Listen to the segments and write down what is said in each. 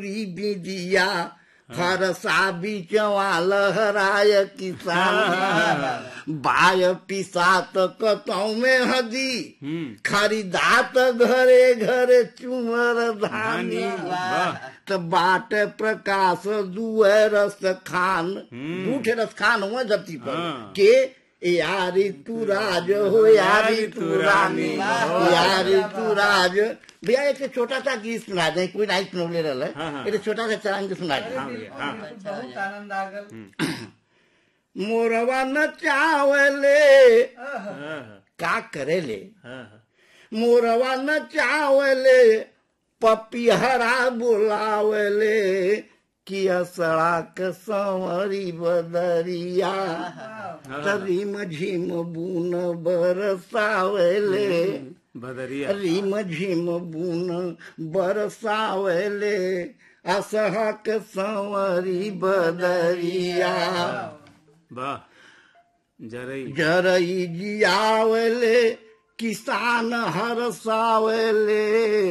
बिदिया फरसा बिचवा लहराय किसान बाय पिसात कतौ में हदी हम्म खरीदात घरे घरे चुमर धानी वाह। त बाट प्रकाश दुए रस खान हम्म। दूठे रस खान हुआ धरती पर हाँ। के यारी तू राज हो यारी तू रानी यारी तू राज भैया एक छोटा सा गीत सुना दे कोई नहीं सुनले रहल हाँ, हाँ। एक छोटा सा चरण के सुना दे हाँ भैया हाँ बहुत आनंद आ गल मोरवा न चावले हाँ, हाँ, का करेले हाँ, हाँ। मोरवा न चावले पपिहरा बुलावले किया सड़क संवरी बदरिया रिम झिम बुन बरसावले बदरिया रिम झिम बुन बरसावले असहक संवरी बदरिया वाह जरई जरई जियावले किसान हरसावले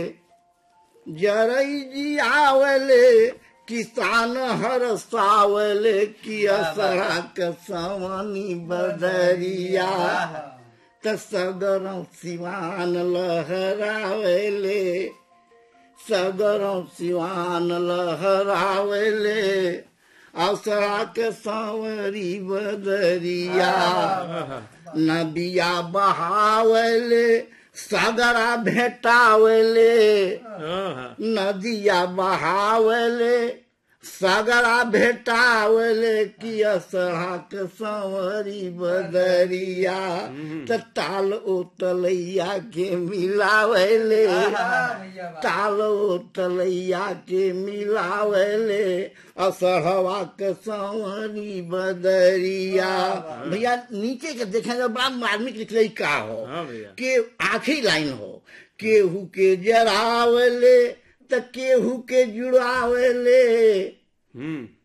जरई जियावले किसान हरसावले किया सड़क सवनी बदरिया त सगरौं सिवान लहरावले सगरौं सिवान लहरावले असरा के सांवरी बदरिया नदिया बहावले सगरा भेटावले हाँ, हाँ। नदिया बहावले सगरा भेटावले कि असरा के सांवरी बदरिया त ताल उतलैया के मिलावले भैया ताल उतलैया के मिलावले असहवा के सांवरी बदरिया भैया नीचे के देखे जब बड़ा मार्मिक लिखले का हो हाँ भैया के आखिरी लाइन हो केहू के जरावले त केहू के जुड़ावले हम्म